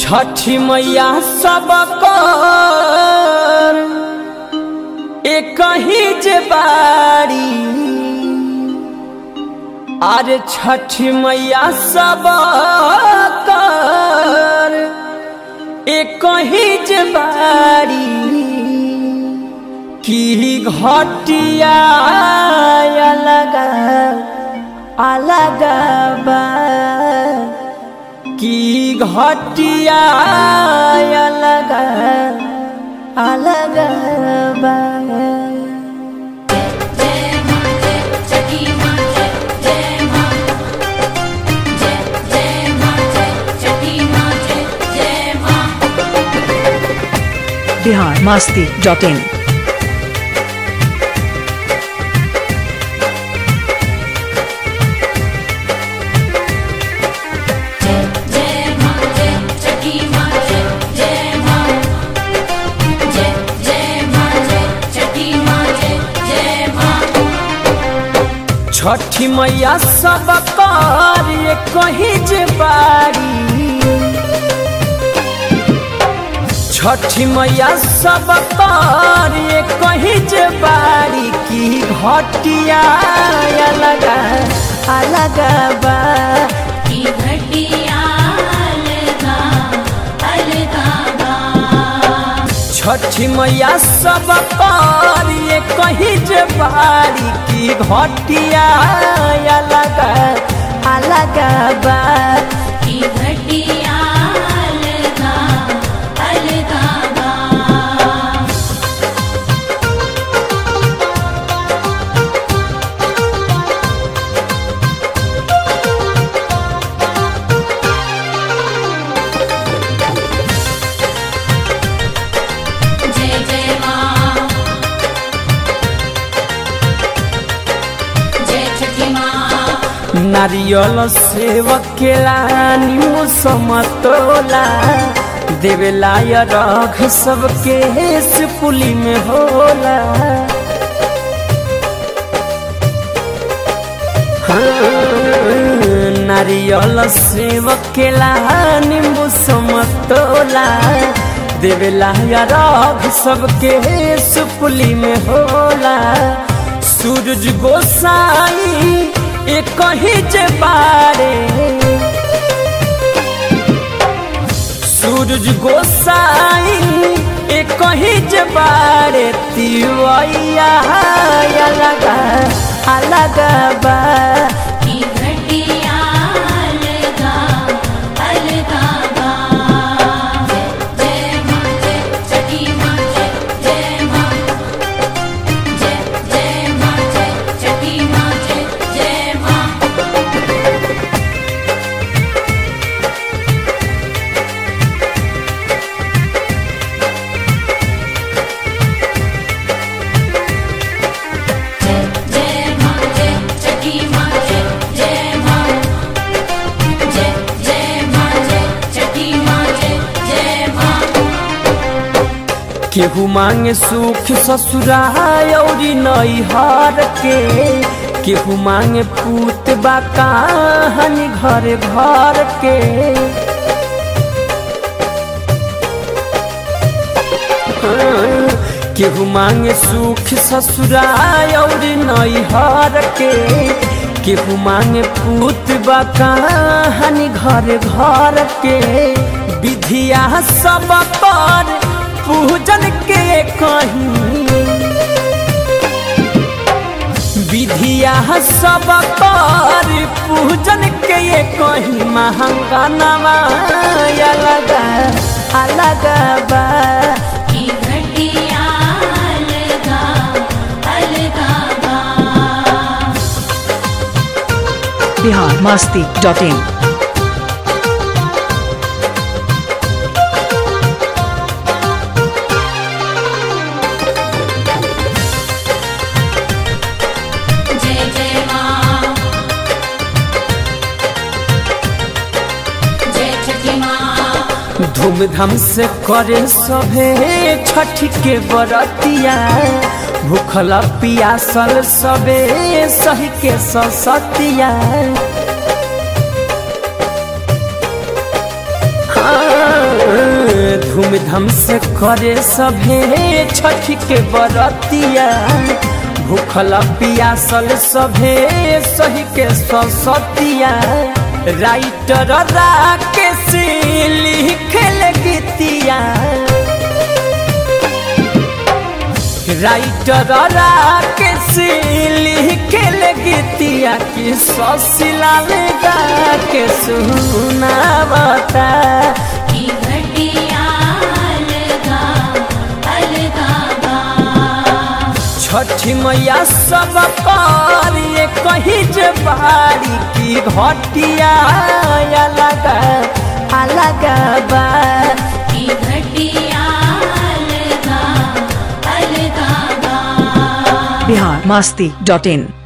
छठी मैया सब कर एक ही जे बारी अरे छठी मैया सब कर एक ही जे बारी की घटिया अलग अलग बा की घटिया अलग अलग बा जय मां जय छठी मां जय जय मां जय जय मां जय छठी मां जय जय मां बिहार मास्ती डॉट इन जय मां जय छठी मां जय जय मां जय जय मां जय छठी मां जय जय मां छठी मैया सब कर कही जे बारी छठी मैया सब कर कही जे बारी की घटिया अलग अलग बा की घटिया अलगा अलगा बा छठी मैया सब कर कही जे बारी की घटिया अलग अलग बा की घटिया अलगा अलगा बा जय जय मां जय छठी मां नारियल सेवक के रानी समतोला देवेला या रख सबके हेस पुली में होला हाँ, नारियल सेवक के रानी समतोला देवेला या रख सबके हेस पुली में होला सूरज गोसाई एक ही जे बारे सूरज गोसाई एक ही जे बारे तिवैया अलग अलग बा की घटिया अलगा अलगा बा जय जय मां जय छठी मां जय जय मां जय जय मां जय छठी मां जय जय मां जय मां जय छठी मां जय जय मां जय जय मां जय छठी मां जय जय मां केहू मांगे सुख ससुराल औरी नैहर के केहू मांगे पूत बा कहानी घर घर के केहू मांगे सुख ससुराल औरी नैहर के केहू मांगे पूत बा कहानी घर घर के विधिया सब पर पूजन के कहीं विधिया सब पर पूजन के ये कहीं महंगा नवा अलग अलग बा की घटिया अलगा अलगा बा बिहार मास्ती डॉट इन जय जय मां जय छठी मां धूमधाम से करे सभे छठ के बरतिया भूखल पियासल सबे सही के ससतिया हाँ, धूमधाम से करे सभे छठ के बरतिया भूखल पियासल सभे सही के ससतिया राइटर राकेश लिखल गीतिया राइटर राकेश लिखल गीतिया कि ससिलाल गा के सुनावता की घटिया अलगा अलगा बा छठी मैया सब पर ये कही जे बारी की घटिया अलग अलग बा की घटिया अलगा अलगा बा बिहार मस्ती डॉट इन